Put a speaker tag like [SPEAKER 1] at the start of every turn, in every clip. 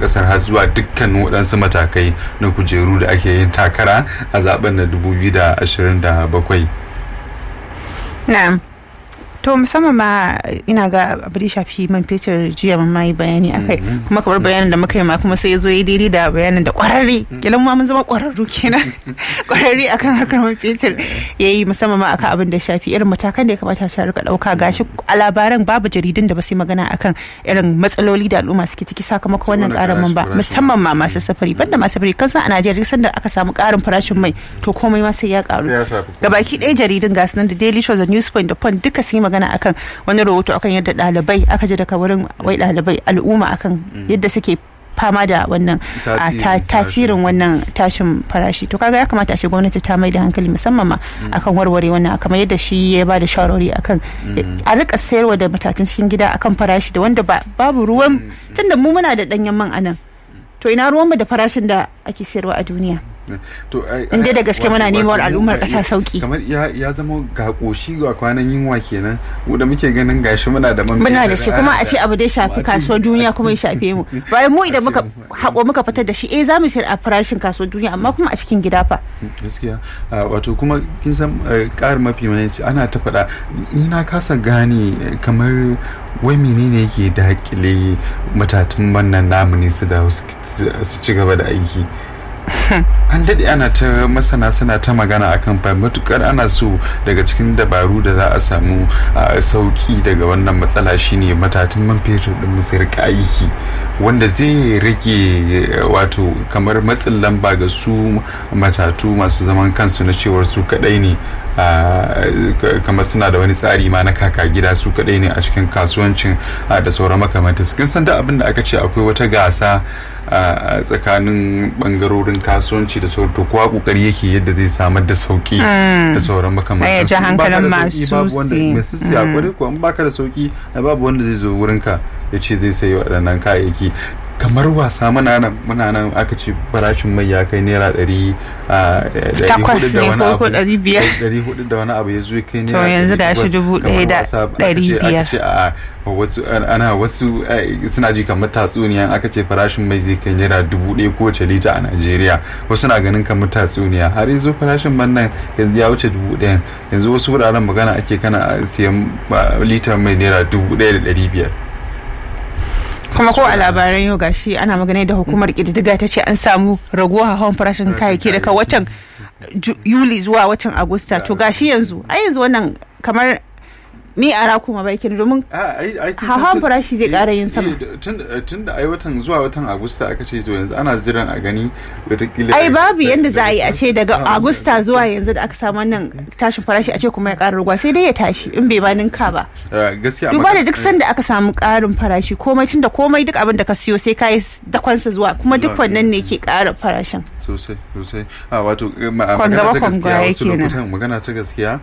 [SPEAKER 1] kasar har zuwa dukkanin waɗansu matakai na kujeru da ake yin takara a zaben na 2027
[SPEAKER 2] na'am to musamman ma ina ga abu da shafi man fetur jiya mun mai bayani akai kuma kamar bayanin da muka yi ma kuma sai ya zo ya daidai da bayanin da kwararre kilan ma mun zama kwararru kenan kwararre akan harkar man fetur ya yi musamman ma akan abin da shafi irin matakan da ya kamata a rika dauka gashi a labaran babu jaridun da ba su yi magana akan irin matsaloli da al'umma suke ciki sakamakon wannan karin man ba musamman ma masu safari banda masu safari kan san a Najeriya duk sanda aka samu karin farashin mai to komai ma sai ya karu gabaki ɗaya jaridun gasu nan da Daily Show da Newspoint da Point duka sun yi magana akan wani rahoto akan yadda ɗalibai aka ji daga wurin wai ɗalibai al'umma akan yadda suke fama da wannan tasirin wannan tashin farashi to kaga ya kamata a ce gwamnati ta mai da hankali musamman ma akan warware wannan kamar yadda shi ya ba da shawarwari akan a rika sayarwa da matatun cikin gida akan farashi da wanda babu ruwan tunda mu muna da danyen man anan to ina ruwan mu da farashin da ake sayarwa a duniya inda da gaske muna neman al'ummar kasa sauki
[SPEAKER 1] kamar ya zama ga koshi ga kwanan yunwa kenan mu da muke ganin gashi muna da man
[SPEAKER 2] muna da shi kuma a ce abu dai shafi kasuwar duniya kuma ya shafe mu bayan mu idan muka hako muka fitar da shi eh zamu sayar a farashin kasuwar duniya amma kuma a cikin gida fa
[SPEAKER 1] gaskiya wato kuma kin san ƙarin mafi mahimmanci ana ta faɗa ni na kasa gane kamar wai menene yake dakile matatun wannan namu ne su da su ci gaba da aiki an daɗe ana ta masana suna ta magana akan fa matukar ana so daga cikin dabaru da za a samu sauki daga wannan matsala shine matatun man fetur din mu sai rika aiki wanda zai rage wato kamar matsin lamba ga su matatu masu zaman kansu na cewar su kadai ne kamar suna da wani tsari ma na kaka gida su kadai ne a cikin kasuwancin da sauran makamantansu kin san da abin da aka ce akwai wata gasa a tsakanin bangarorin kasuwanci da sauran to kowa kokari yake yadda zai samar da sauki da sauran makamantan
[SPEAKER 2] ya ji hankalin masu
[SPEAKER 1] siya kwarai ko in baka da sauki babu wanda zai zo wurinka ya ce zai sayi waɗannan kayayyaki kamar wasa muna nan muna nan aka ce farashin mai ya kai naira ɗari
[SPEAKER 2] takwas ne ko ko ɗari biyar
[SPEAKER 1] ɗari hudu da wani abu ya zo kai naira
[SPEAKER 2] to yanzu ga shi dubu ɗaya da ɗari biyar
[SPEAKER 1] ce a wasu ana wasu suna ji kamar tatsuniya aka ce farashin mai zai kai naira dubu ɗaya kowace lita a najeriya wasu na ganin kamar tatsuniya har yanzu farashin man nan yanzu ya wuce dubu ɗaya yanzu wasu wuraren magana ake kana siyan litar mai naira dubu ɗaya da ɗari biyar
[SPEAKER 2] kuma ko a labaran yau gashi ana magana da hukumar kididdiga ta ce an samu raguwa hawan farashin kayayyaki daga watan yuli zuwa watan agusta to gashi yanzu a yanzu wannan kamar mi a kuma baikin domin hawan farashi zai kara yin sama
[SPEAKER 1] tun da ai watan zuwa watan agusta aka ce to yanzu ana jiran a gani watakila
[SPEAKER 2] ai babu yanda za a yi a ce daga agusta zuwa yanzu da aka samu wannan tashin farashi a ce kuma ya kara ruwa sai dai ya tashi in bai ba ninka ba
[SPEAKER 1] gaskiya
[SPEAKER 2] duba da duk sanda aka samu karin farashi komai tun da komai duk abin da ka siyo sai ka yi dakonsa zuwa kuma duk wannan ne ke kara farashin
[SPEAKER 1] sosai sosai a wato magana ta gaskiya wasu lokutan magana ta gaskiya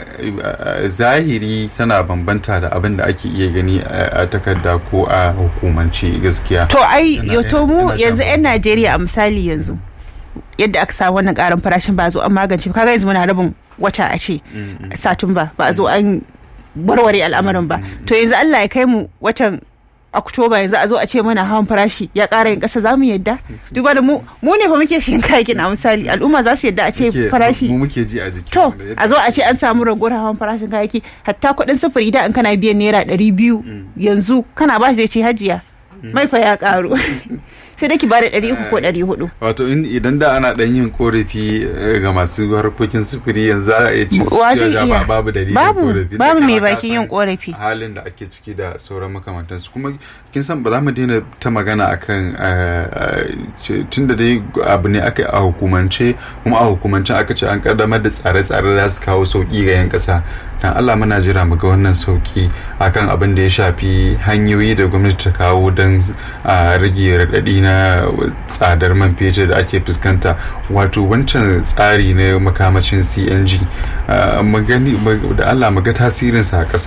[SPEAKER 1] zahiri tana bambanta da abin da ake iya gani a takarda ko a hukumance gaskiya
[SPEAKER 2] to ai yato mu yanzu 'yan najeriya a misali yanzu yadda aka samu wannan karin farashin ba zo an magance kaga yanzu muna rabin wata a ce satumba ba a zo an warware al'amarin ba to yanzu allah ya kai mu watan oktoba yanzu a zo a ce mana hawan farashi ya ƙara yin ƙasa za mu yadda duba da mu mu ne fa muke siyan kayayyakin a misali al'umma za su yadda a ce farashi
[SPEAKER 1] mu muke ji a jiki
[SPEAKER 2] to a zo a ce an samu raguwar hawan farashin kayayyaki hatta kuɗin sufuri da in kana biyan naira ɗari biyu yanzu kana ba shi zai ce hajiya mai fa ya ƙaru sai dai ki bada ɗari uku ko ɗari hudu.
[SPEAKER 1] Wato idan da ana ɗan yin korafi ga masu harkokin sufuri yanzu a iya
[SPEAKER 2] iya
[SPEAKER 1] babu dalilin
[SPEAKER 2] korafi. Babu mai bakin yin korafi.
[SPEAKER 1] Halin da ake ciki da sauran makamantansu kuma kin san ba za mu daina ta magana akan tun da dai abu ne aka a hukumance kuma a hukumance aka ce an kaddamar da tsare-tsare za su kawo sauki ga 'yan ƙasa dan Allah muna jira mu ga wannan sauki akan abin da ya shafi hanyoyi da gwamnati ta kawo don rage raɗaɗi na tsadar man fetur da ake fuskanta wato wancan tsari na makamacin cng magani da allah maga tasirinsa a ƙasa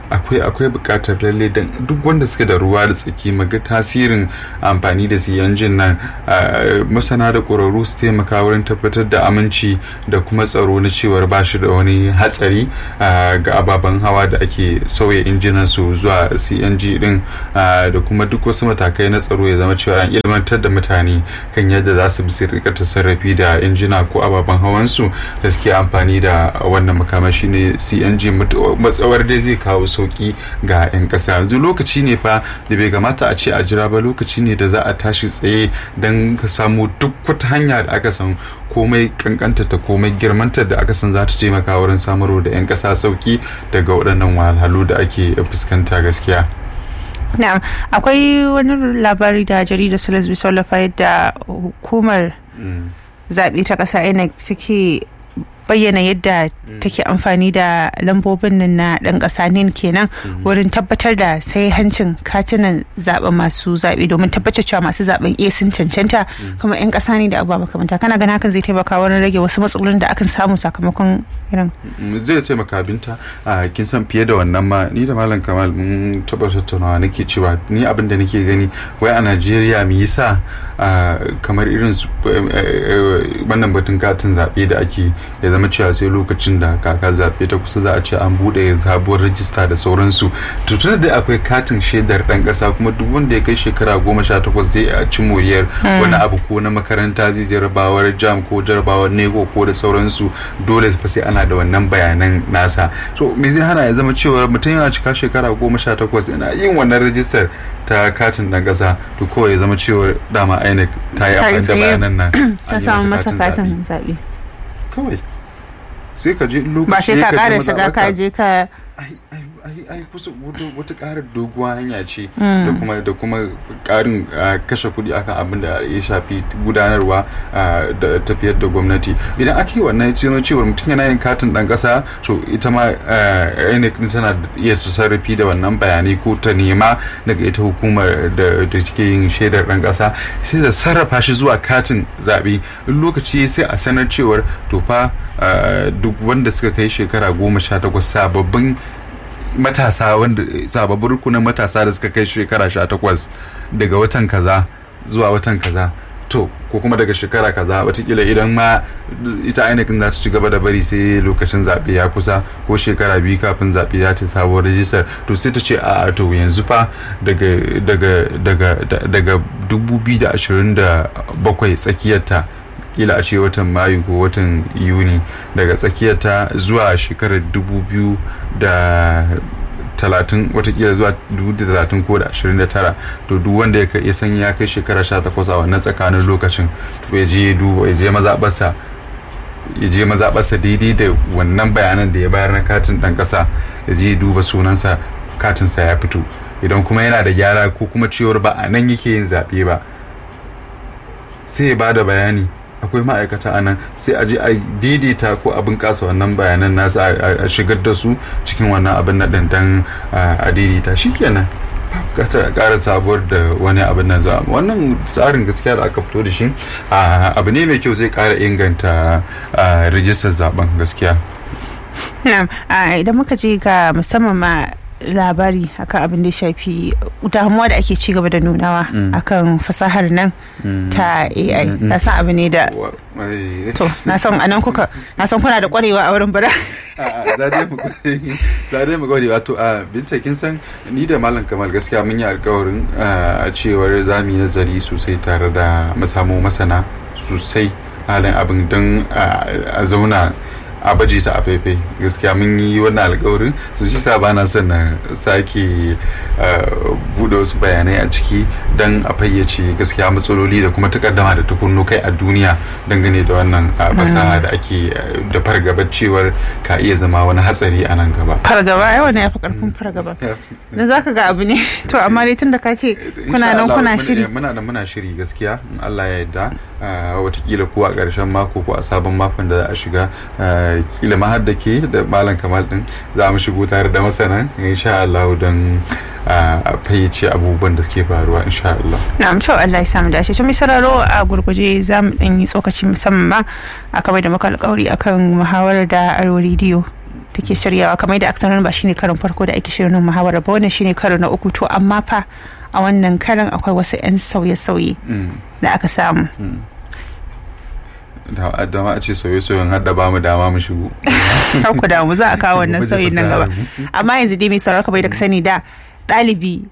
[SPEAKER 1] akwai akwai bukatar lalle don duk wanda suke da ruwa da tsaki maga tasirin amfani da CNG nan masana da ƙwararru su taimaka wurin tabbatar da aminci da kuma tsaro na cewar ba shi da wani hatsari ga ababen hawa da ake sauya injinan su zuwa CNG din da kuma duk wasu matakai na tsaro ya zama cewa an ilmantar da mutane kan yadda za su bi su rika tasarrafi da injina ko ababen hawan su da suke amfani da wannan makamashi ne CNG matsawar dai zai kawo sauki ga 'yan ƙasa yanzu lokaci ne fa da bai kamata a ce a jira ba lokaci ne da za a tashi tsaye don ka samu duk wata hanya da aka san komai kankanta ta komai girmanta da aka san za ta taimaka wurin samarwa da 'yan ƙasa sauki daga waɗannan wahalhalu da ake fuskanta gaskiya.
[SPEAKER 2] na'am akwai wani labari da jaridar salas bisola yadda hukumar zaɓe ta ƙasa inec take bayyana yadda take amfani da lambobin nan na ɗan ƙasa nin kenan wurin tabbatar da sai hancin katunan zaɓen masu zaɓe domin tabbatar cewa masu zaɓen iya sun cancanta kuma 'yan ƙasa ne da abubuwa makamanta kana ganin hakan zai taimaka wurin rage wasu matsalolin da akan samu sakamakon irin
[SPEAKER 1] zai taimaka binta a kin san fiye da wannan ma ni da malam kamal mun taɓa tattaunawa nake cewa ni abin da nake gani wai a najeriya me yasa kamar irin wannan batun katin zaɓe da ake ya zama cewa sai lokacin da kaka zaɓe ta kusa za a ce an buɗe sabuwar rajista da sauransu to tun da akwai katin shaidar ɗan ƙasa kuma duk wanda ya kai shekara goma sha takwas zai a ci moriyar wani abu ko na makaranta zai jarabawar jam ko jarabawar nego ko da sauransu dole fa sai ana da wannan bayanan nasa to me zai hana ya zama cewa mutum yana cika shekara goma sha takwas yana yin wannan rajistar ta katin ɗan ƙasa to kawai ya zama cewa dama INEC ta yi amfani da bayanan nan
[SPEAKER 2] ta samu masa katin zaɓe
[SPEAKER 1] kawai sai ka je lokaci
[SPEAKER 2] ba sai ka ƙara shiga ka je ka
[SPEAKER 1] ai kusa wata ƙarar doguwa hanya ce da kuma da kuma ƙarin kashe kuɗi akan abin da ya shafi gudanarwa da tafiyar da gwamnati idan aka yi wannan zama cewar mutum yana yin katin ɗan ƙasa to ita ma INEC tana iya su sarrafi da wannan bayanai ko ta nema daga ita hukumar da take yin shaidar ɗan ƙasa sai da sarrafa shi zuwa katin zaɓe in lokaci sai a sanar cewar to fa duk wanda suka kai shekara goma sha takwas sababbin matasa wanda sababbin rukunin matasa da suka kai shekara sha takwas daga watan kaza zuwa watan kaza to ko kuma daga shekara kaza watakila idan ma ita ainihin za ta ci gaba da bari sai lokacin zaɓe ya kusa ko shekara biyu kafin zaɓe ya ta sabuwar rajistar to sai ta ce a to yanzu fa daga daga daga daga 2027 tsakiyarta kila a ce watan mayu ko watan yuni daga tsakiyarta zuwa shekarar dubu biyu da talatin watakila zuwa dubu da talatin ko da ashirin da tara to duk wanda ya ya san ya kai shekara sha takwas a wannan tsakanin lokacin to ya je ya duba ya je mazaɓarsa ya je mazaɓarsa daidai da wannan bayanan da ya bayar na katin ɗan ƙasa ya je ya duba sunansa katinsa ya fito idan kuma yana da gyara ko kuma cewar ba a nan yake yin zaɓe ba sai ya ba da bayani akwai ma'aikata a nan sai a je a daidaita ko abin kasa wannan bayanan nasa a shigar da su cikin wannan abin na dandan a daidaita shikenan ta ƙara sabuwar da wani abin nan zuwa wannan tsarin gaskiya da aka fito da shi abu ne mai kyau zai ƙara inganta rijistar zaben gaskiya
[SPEAKER 2] idan muka je ga musamman ma labari akan abin da ya shafi damuwa da ake cigaba da nunawa akan fasahar nan ta AI na san abu ne da to na san anan kuka na san kuna da kwarewa a wurin bara
[SPEAKER 1] za dai mu gwade wato a binta kin san ni da malam kamal gaskiya mun yi alkawarin a cewar za mu yi nazari sosai tare da mu samu masana sosai halin abin don a zauna a baje ta a faifai gaskiya mun yi wannan alkawarin su shi sa bana son na sake bude wasu bayanai a ciki don a fayyace gaskiya matsaloli da kuma takaddama da tukunno kai a duniya dangane da wannan fasaha da ake da fargabar cewar ka iya zama wani hatsari a nan gaba
[SPEAKER 2] fargaba yawa ne ya fi karfin fargaba dan zaka ga abu ne to amma dai tun da ka ce kuna nan kuna shiri
[SPEAKER 1] muna nan muna shiri gaskiya in Allah ya yarda watakila ko a ƙarshen mako ko a sabon makon da za a shiga kila ma har da ke da malam kamal din za mu shigo tare da masana insha Allah don a fayyace abubuwan da suke faruwa insha Allah.
[SPEAKER 2] Na'am to Allah ya samu dace. To mai sauraro a gurguje za mu dan yi tsokaci musamman ma a kamar da muka alƙawari akan muhawarar da Aro Radio take shiryawa kamar da aka ba shine karin farko da ake shirin muhawara ba wannan shine karo na uku to amma fa a wannan karan akwai wasu 'yan sauye-sauye da aka samu
[SPEAKER 1] da dama a ce sauye-sauyen hada ba mu dama mu shigo
[SPEAKER 2] kar ku damu za a kawo wannan sauyin nan gaba amma yanzu dai mai sauraro bai da ka sani da ɗalibi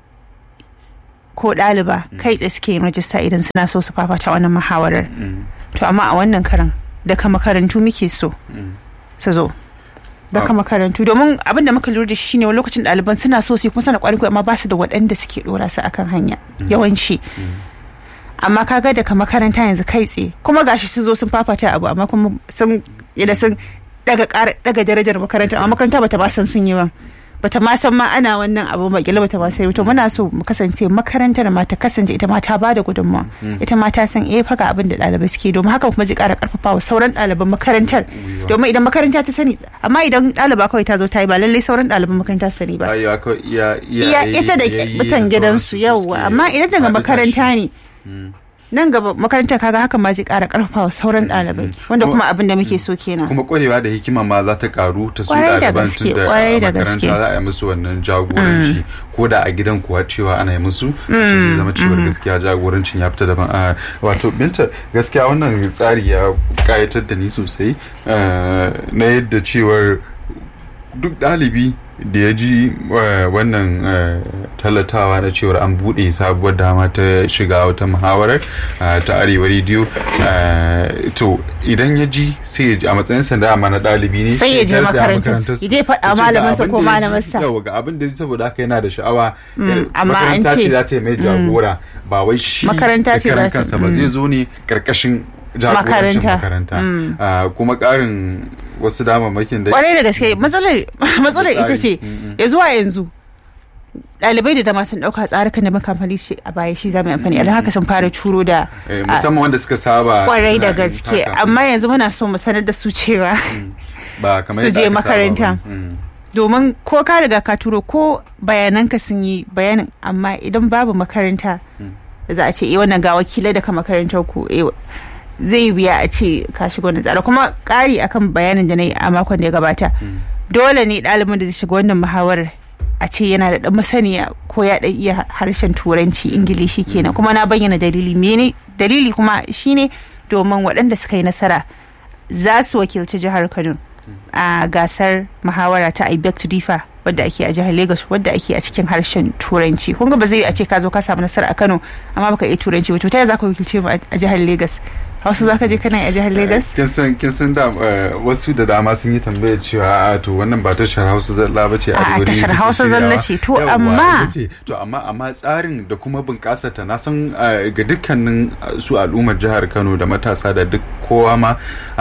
[SPEAKER 2] ko ɗaliba kai tsaye suke yin rajista idan suna so su fafata wannan muhawarar to amma a wannan karan daga makarantu muke so su zo daga makarantu domin abin da muka lura da shi ne wani lokacin ɗaliban suna so su kuma suna ƙwarin amma ba su da waɗanda suke ɗora su akan hanya yawanci amma kaga daga makaranta yanzu kai tsaye kuma gashi sun zo sun fafata abu amma kuma sun yadda sun daga daga darajar makaranta amma makaranta bata ba san sun yi ba bata ma san ma ana wannan abu ba kila bata ma sai to muna so mu kasance makarantar ma ta kasance ita ma ta bada gudunmawa ita ma ta san eh faga abin da ɗalibai suke domin haka kuma zai ƙara ƙarfafa wa sauran ɗaliban makarantar domin idan makaranta ta sani amma idan ɗaliba kawai ta zo ta yi ba lallai sauran ɗaliban makaranta su sani ba iya ita da mutan gidansu yauwa amma idan daga makaranta ne nan gaba makarantar kaga haka ma zai kara karfafa sauran ɗalibai wanda kuma abin da muke so kenan
[SPEAKER 1] kuma kwarewa da hikima ma za ta karu ta su ɗaliban tun da makaranta za a yi musu wannan jagoranci ko da a gidan kuwa cewa ana yi musu zai zama cewar gaskiya jagorancin ya fita daban wato binta gaskiya wannan tsari ya kayatar da ni sosai na yadda cewar duk ɗalibi da ya ji wannan talatawa na cewar an buɗe sabuwar dama ta shiga wata muhawarar ta arewa rediyo to idan ya ji sai ya ji a matsayin sanda amma na ɗalibi ne
[SPEAKER 2] sai ya je makarantar ya je faɗa malamansa ko malamansa
[SPEAKER 1] yau ga abin da saboda haka yana da sha'awa makaranta ce za ta yi mai jagora ba wai shi
[SPEAKER 2] makaranta ce za
[SPEAKER 1] kansa ba zai zo ne karkashin jagorancin makaranta kuma ƙarin wasu damammakin da
[SPEAKER 2] kwarai da gaske matsalar ita ce ya zuwa yanzu ɗalibai da dama sun ɗauka tsarukan da makamfani shi a baya shi za mu amfani a haka sun fara turo da
[SPEAKER 1] musamman wanda suka saba
[SPEAKER 2] kwarai da gaske amma yanzu muna so mu sanar da su cewa su je makaranta domin ko ka riga ka turo ko bayananka sun yi bayanin amma idan babu makaranta da za a ce eh wannan ga wakilai daga makarantar ku zai biya a ce ka shiga wannan tsara kuma ƙari akan bayanin da na yi a makon da ya gabata dole ne ɗalibin da zai shiga wannan muhawarar a ce yana da ɗan masaniya ko ya ɗan iya harshen turanci ingilishi kenan kuma na bayyana dalili mene dalili kuma shine domin waɗanda suka yi nasara za su wakilci jihar kano a gasar muhawara ta ibek to difa wadda ake a jihar lagos wadda ake a cikin harshen turanci kun ba zai a ce ka zo ka samu nasara a kano amma baka iya turanci ba to ta za ka wakilce mu a jihar lagos hausa za ka je kana a jihar lagos
[SPEAKER 1] kin san kin san da wasu da dama sun yi tambayar cewa a to wannan ba tashar hausa zalla ba ce
[SPEAKER 2] a tashar hausa zalla ce to amma
[SPEAKER 1] to amma amma tsarin da kuma bunƙasa ta na san ga dukkanin su al'ummar jihar kano da matasa da duk kowa ma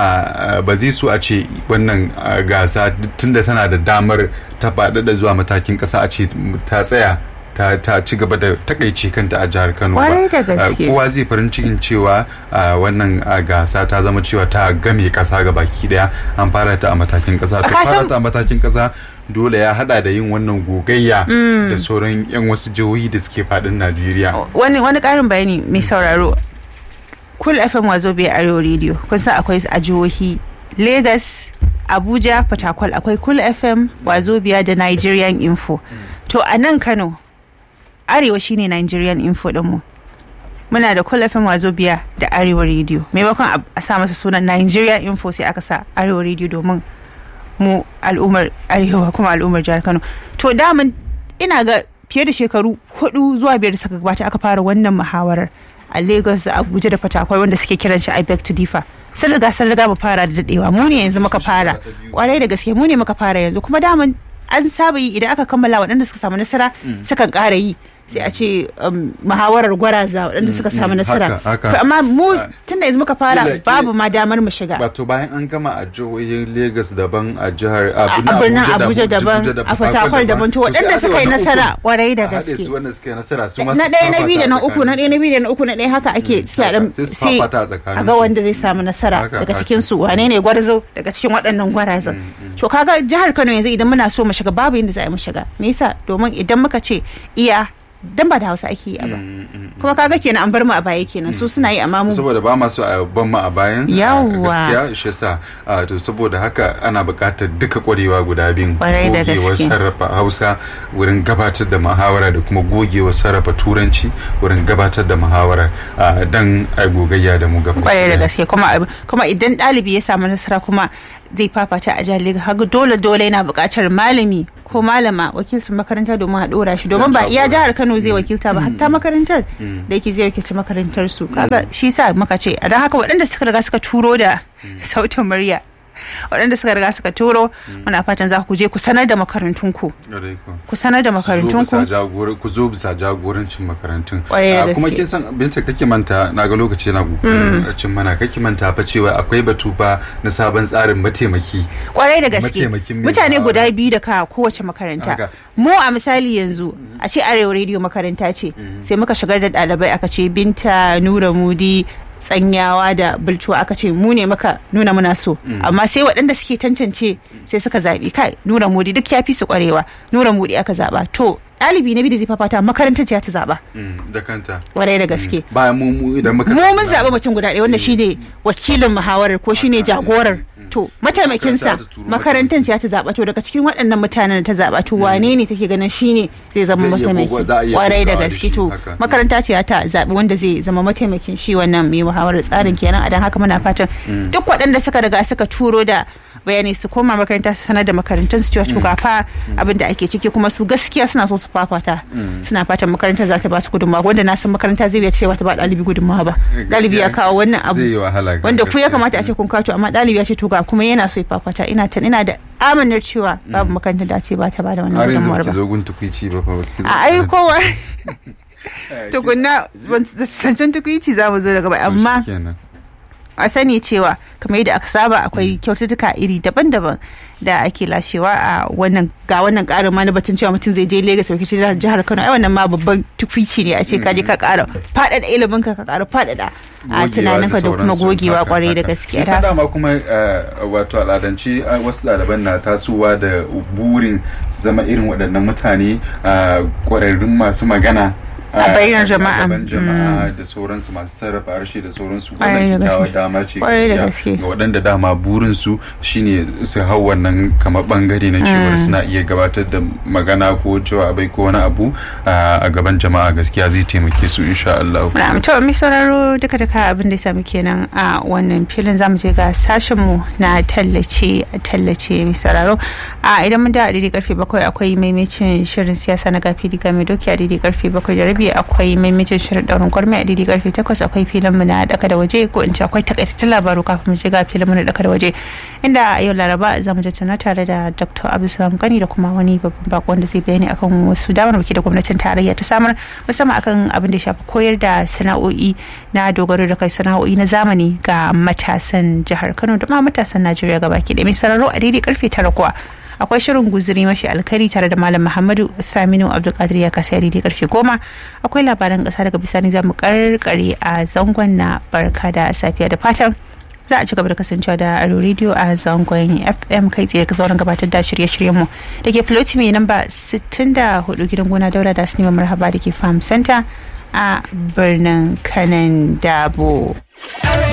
[SPEAKER 1] ba zai so a ce wannan gasa tunda tana da damar ta faɗaɗa zuwa matakin ƙasa a ce ta tsaya ta, ta ci gaba da takaice kanta a jihar Kano ba. Kowa zai farin cikin cewa wannan gasa ta zama cewa ta game kasa ga baki daya an fara ta a matakin kasa. Ta fara ta a matakin kasa dole ya hada da yin wannan gogayya da sauran yan wasu jihohi da suke fadin Najeriya.
[SPEAKER 2] Wani wani karin bayani mai sauraro. Kul FM wazo bai Arewa Radio kun san akwai a jihohi Lagos, Abuja, Fatakwal akwai Kul FM, Wazobia da Nigerian Info. To a nan Kano arewa shine Nigerian info dinmu muna da Cool FM Wazobia da Arewa Radio maimakon a sa masa sunan Nigerian info sai aka sa Arewa Radio domin mu al'ummar arewa kuma al'ummar jihar Kano to daman ina ga fiye da shekaru hudu zuwa biyar da suka gabata aka fara wannan muhawarar a Lagos da Abuja da Fatakwal wanda suke kiran shi I beg to differ sun riga sun riga mu fara da dadewa mu ne yanzu muka fara kwarai da gaske mu ne muka fara yanzu kuma daman an saba yi idan aka kammala waɗanda suka samu nasara sukan ƙara yi sai a ce muhawarar gwaraza waɗanda suka samu nasara amma mu tun da yanzu muka fara babu ma damar mu shiga
[SPEAKER 1] wato bayan an gama a jihohin Legas daban a jihar
[SPEAKER 2] a birnin Abuja daban a Fatakwal daban to waɗanda suka yi nasara kwarai da gaske na ɗaya na biyu da na uku na ɗaya na biyu da na uku na ɗaya haka ake sai a ga wanda zai samu nasara daga cikin su wane ne gwarzo daga cikin waɗannan gwarazan to kaga jihar Kano yanzu idan muna so mu shiga babu yadda za a yi mu shiga me yasa domin idan muka ce iya dan ba da hausa ake yi a ba kuma kaga kenan an bar mu a baya kenan su suna yi amma mu
[SPEAKER 1] saboda ba masu a ban mu a bayan a
[SPEAKER 2] Yawwa.
[SPEAKER 1] gaskiya shi yasa a, to saboda haka ana buƙatar duka ƙwarewa guda biyun
[SPEAKER 2] Kwarai da
[SPEAKER 1] gogewar
[SPEAKER 2] gaske.
[SPEAKER 1] sarrafa hausa wurin gabatar da muhawara da kuma gogewar sarrafa turanci wurin gabatar da muhawara a, dan a gogayya da mu gaba
[SPEAKER 2] kwarai da
[SPEAKER 1] ɗaya.
[SPEAKER 2] gaske kuma ab- kuma idan ɗalibi ya samu nasara kuma zai fafata a jihar Legas haka dole dole yana buƙatar malami ko malama wakilcin makaranta domin a ɗora shi domin ba iya jihar Kano zai wakilta ba hatta makarantar da yake zai wakilci makarantar su kaga shi sa muka ce a don haka waɗanda suka riga suka turo da sautin murya waɗanda suka riga suka turo muna fatan za ku je ku sanar da makarantunku
[SPEAKER 1] Kwarai kuwa.
[SPEAKER 2] ku sanar da
[SPEAKER 1] Zo bisa
[SPEAKER 2] makarantunku
[SPEAKER 1] jagora- ku zo bisa jagorancin makarantun
[SPEAKER 2] Kwarai da
[SPEAKER 1] Ah, kuma
[SPEAKER 2] gaske.
[SPEAKER 1] kin san binta kake manta na ga lokaci na kokarin cin mana kake manta fa cewa akwai batu fa na sabon tsarin mataimaki
[SPEAKER 2] kwarai da gaske
[SPEAKER 1] Mataimakin mai
[SPEAKER 2] mutane
[SPEAKER 1] shawara.
[SPEAKER 2] guda biyu da ka kowace makaranta
[SPEAKER 1] Haka.
[SPEAKER 2] mu a misali yanzu a ce arewa rediyo makaranta ce sai muka shigar da ɗalibai aka ce binta nura mudi tsanyawa da bultuwa aka ce mu ne muka nuna muna so amma sai waɗanda suke tantance sai suka zaɓi kai nura mudi duk ya fi su ƙwarewa nura mudi aka zaɓa to ɗalibi na biyu da zai fafata makarantar ce ta zaɓa
[SPEAKER 1] Mm, da kanta
[SPEAKER 2] ƙwarai da gaske
[SPEAKER 1] bayan mu mu idan muka
[SPEAKER 2] mu mun zaɓi mutum guda ɗaya wanda shine wakilin muhawarar ko shine jagorar to mataimakinsa
[SPEAKER 1] Makaranta ta turo
[SPEAKER 2] makarantar ce ta zaɓa to daga cikin waɗannan mutanen da ta zaɓa to wane ne take ganin shine zai zama
[SPEAKER 1] Zai iya
[SPEAKER 2] mataimaki
[SPEAKER 1] gogo- za a iya
[SPEAKER 2] kwarai da
[SPEAKER 1] gogawa da
[SPEAKER 2] gaske
[SPEAKER 1] shi,
[SPEAKER 2] to
[SPEAKER 1] haka.
[SPEAKER 2] makaranta ce ta zaɓi wanda zai zama mataimakin shi wannan mai muhawarar tsarin kenan a dan haka muna fatan duk waɗanda suka riga suka turo da bayanai su koma makaranta su sanar da makarantun su cewa to ga fa abin da ake ciki kuma su gaskiya suna so su fafata suna fatan makarantar za ta ba su gudunmawa wanda na san makaranta zai iya cewa ta ba ɗalibi gudunmawa ba ɗalibi ya kawo wannan abu
[SPEAKER 1] zai yi wahala
[SPEAKER 2] wanda ku ya
[SPEAKER 1] gaskiya.
[SPEAKER 2] kamata a ce kun kawo to amma ɗalibi ya ce to ga kuma yana so ya fafata ina tan ina da amanar cewa babu makarantar da ce ba ta ba da wannan
[SPEAKER 1] har yanzu
[SPEAKER 2] gudunmawar
[SPEAKER 1] ki
[SPEAKER 2] ba
[SPEAKER 1] zo gun tukwici ba fa ki zo-
[SPEAKER 2] a ai kowa tukunna ban zancen tukwici za mu zo daga bai
[SPEAKER 1] To
[SPEAKER 2] amma
[SPEAKER 1] shikenan.
[SPEAKER 2] a sani cewa kamar yadda aka saba akwai kyaututtuka iri daban-daban da ake lashewa a wannan ga wannan karin ma na batun cewa mutum zai je Legas wakilci jihar jihar Kano ai wannan ma babban tukwici ne a ce ka je ka ƙara faɗaɗa ilimin ka ka ƙara faɗaɗa a
[SPEAKER 1] Gogewa
[SPEAKER 2] tunaninka da kuma
[SPEAKER 1] sauransu.
[SPEAKER 2] gogewa
[SPEAKER 1] Haka,
[SPEAKER 2] kwarai da
[SPEAKER 1] haka.
[SPEAKER 2] gaskiya
[SPEAKER 1] Kin san dama kuma eh, wato al'adance eh, wasu ɗaliban na tasowa da burin su zama irin waɗannan mutane eh, ƙwararrun masu magana
[SPEAKER 2] A bainar jama'a.
[SPEAKER 1] gaban jama'a da sauransu masu sarrafa harshe da sauransu
[SPEAKER 2] Kwarai da
[SPEAKER 1] wannan kyakkyawar
[SPEAKER 2] gaske.
[SPEAKER 1] dama ce
[SPEAKER 2] Kwarai da
[SPEAKER 1] gaskiya
[SPEAKER 2] gaske.
[SPEAKER 1] ga waɗanda dama burinsu shine su hau wannan kamar bangare na cewar suna iya gabatar da magana ko jawabai ko wani abu eh, a gaban jama'a gaskiya zai taimake su insha Allah
[SPEAKER 2] Na'am to mai sauraro duka duka abin da ya samu kenan a wannan filin zamu je ga sashen mu na tallace tallace mai sauraro a idan mun da a daidai karfe bakwai akwai maimacin shirin siyasa na gafi diga mai doki a daidai karfe bakwai da rabi akwai maimacin shirin daurin gwarmi a daidai karfe takwas akwai filin mu na daka da waje ko in ce akwai takaitattun labaru kafin mu je ga filin mu na daka da waje inda a yau laraba za mu tattauna tare da dr abdulsalam gani da kuma wani babban bako wanda zai bayani akan wasu damarmaki da gwamnatin tarayya ta samar musamman akan abin da ya shafi koyar da sana'o'i na dogaro da kai sana'o'i na zamani ga matasan jihar kano da ma matasan najeriya gabaki da mai sararo a daidai karfe tara kuwa akwai shirin guzuri mafi alkari tare da malam muhammadu thaminu abdulkadir ya kasa daidai karfe goma akwai labaran kasa daga bisani za mu karkare a zangon na barka da safiya da fatan za a ci gaba da kasancewa da aro radio a zangon fm kai tsaye ka sauran gabatar da shirye-shiryen mu da ke floti mai namba 64 gidan gona daura da sinima marhaba da ke farm center a birnin kanan dabo